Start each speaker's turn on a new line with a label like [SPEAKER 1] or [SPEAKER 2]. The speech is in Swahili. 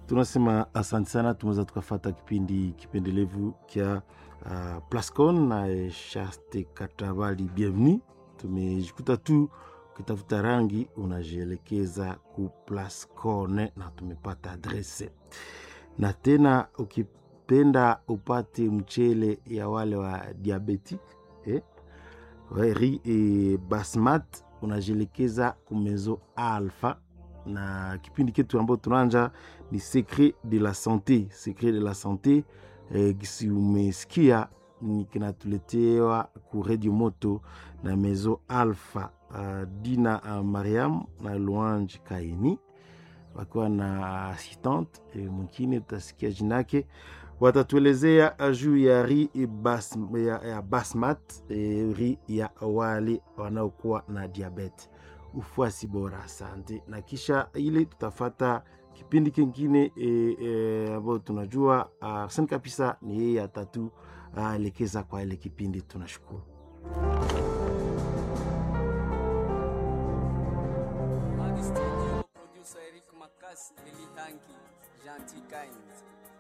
[SPEAKER 1] tunasema asante sana. Tumeweza tukafata kipindi kipendelevu kya uh, Plascon na Shaste Katabali. Bienvenue. Tumejikuta tu ukitafuta rangi unajielekeza ku Plascon na tumepata adrese, na tena ukipenda upate mchele ya wale wa diabetic eh? ri e basmat unajielekeza kumezo alfa na kipindi ketu ambayo tunaanja ni secret de la sante secret de la sante eh, gisi umesikia ni kinatuletewa ku radio moto na mezo alfa uh, dina uh, mariam na luange kaini wakiwa na assistante e, mwingine tutasikia jinake watatuelezea juu ya ri bas, ya, ya basmat e, ri ya wale wanaokuwa na diabete ufuasi bora. Asante. Na kisha ile tutafata kipindi kingine e, e, ambayo tunajua Arsene kabisa ni yeye atatu elekeza kwa ile kipindi. Tunashukuru.
[SPEAKER 2] Studio producer Eric Makasi Elihangi Gentil Kind